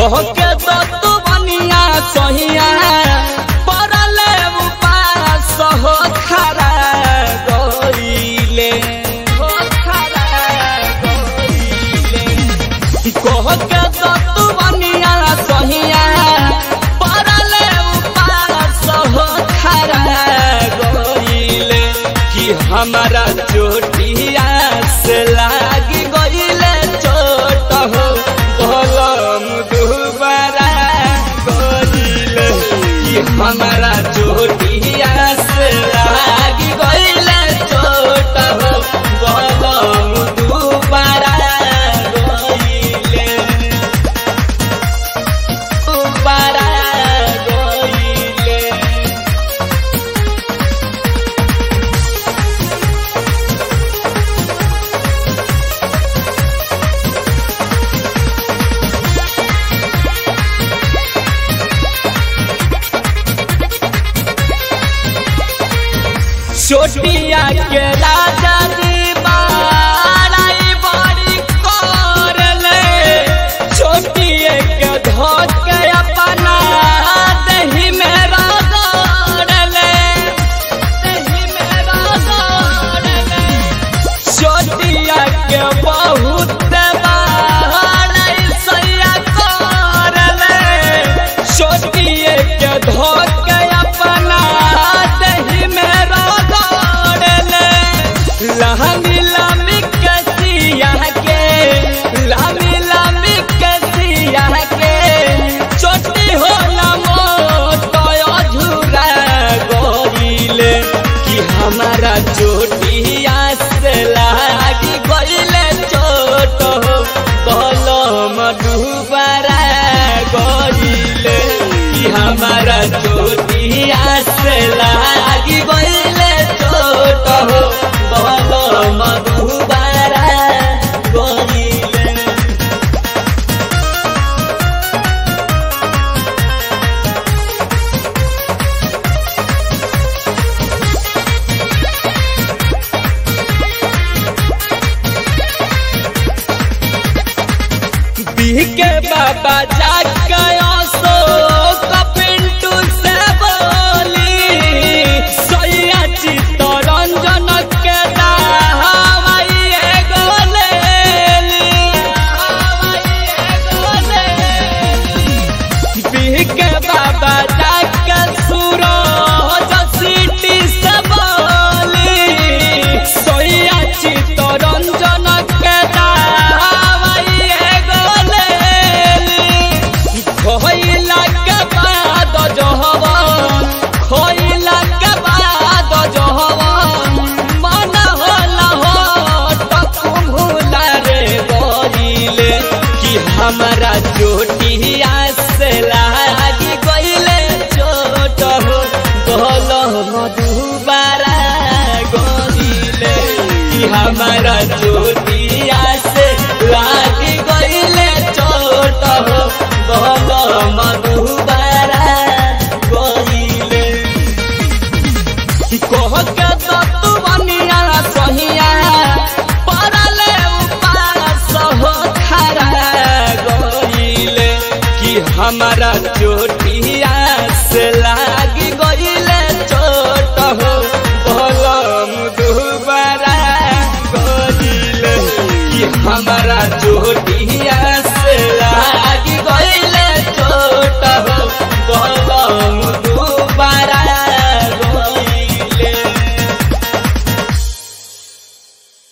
कह के तो तू बनिया सहिया परले उपास हो खरा गईले हो खरा गईले कह के तो तू बनिया सहिया परले उपास हो खरा गईले कि हमारा चोटिया से लागी गईले चोट हो भलम दुबारा गईले कि हमारा चोटिया से लागी गईले चोट हो भलम दुबारा गईले दुबारा गईले छोटिया के राजा जी बाराई बड़ी करले छोटिए के धोत के अपना दही में रगड़ले दही में रगड़ले छोटिया के बहुत बाराई सैया करले छोटिए के धोत के अपना दही में रगड़ले लहनी लमी कसिया के लमी लमी कसिया के छोटी हो नमो तो झूरा गोरिले कि हमारा चोटिया से लागी गईले चोट हो कलम डूबारा गोरिले कि हमारा चोटिया से लागी गईले चोट हो कलम डूबारा गोरिले के बाबा जागयो सो कपिंटू से बोली सैया चित्तरंजन के दावाई एगो लेली हवाई एगो लेली के बाबा जाग सुरो सिटी से बोली सैया चित्तरंजन के दावाई एगो लेली खोइला के बाद जहवन खोइला के बाद जहवन मन होला हो टकुमुला रे बोलिले कि हमारा चोटिया से लागी गईले चोट हो गल मधुबारा गईले कि हमारा चोटिया से लागी गईले चोट हो गल मधुबारा गईले कह के तो तू बनिया सहिया परले उपास हो खरा गईले कि हमारा चोटिया से ला